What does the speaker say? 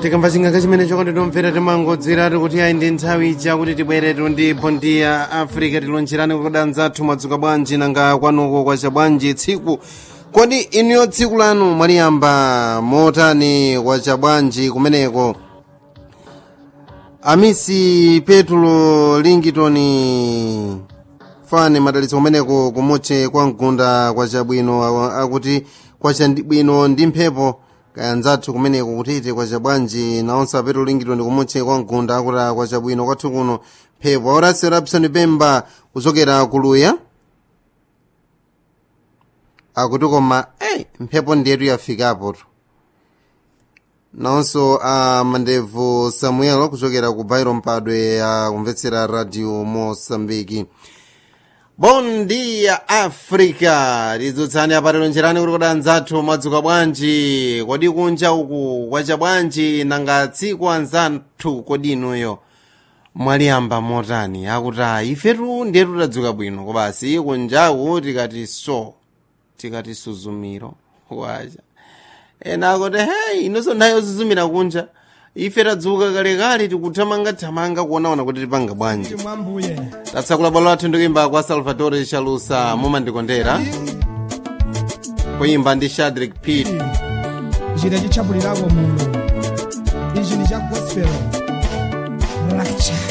tikamva chingaka chimene chokoti tomvera timangodzeratu kuti ayi ndi nthawi ija kuti tibweretu ndi bondi ya africa tilonjerani kudanza athu mwadzuka bwanji nanga kwanuko kwacha bwanji tsiku kodi inuyo tsiku lanu mwaliyamba motani kwacha bwanji kumeneko amisi petro lington fane madalitso kumeneko kumutche kwa mgunda kwachabwino akuti kwachabwino ndi mphepo kaya nzathu kumeneko kutete kwachabwanji naonse apetro lington kumutche kwa mgunda akuti kwachabwino kwathu kuno mphepo aurasi rapson pemba kuchokera kuluya akuti koma hey, mphepo ndiyetu yafikapo naonso a uh, mandevu samuel kuchokera ku bairo mpadwe akumvetsera radio mosambiki bon dia africa lidzutsani apatelo njerani kuti kodi anzathu madzuka bwanji kodi kunja uku kwacha bwanji nanga tsiku anzathu kodi inuyo mwaliyamba motani akuti ifetu ndiyetu tadzuka bwino kobasi kunjaku tikati so tikati suzumiro wacha ena akuti hei inonso nthawi yozuzumira kunja ife tadzuka kalekale tikuthamangathamanga kuonaona kuti tipanga bwanji mwambuye tatsakula bwalo lathu ndikuimba kwa salvatore chalusa mumandikondera kuyimba ndi shadrik pit njira chichapulirako muno ichi ndi cha gospel lecture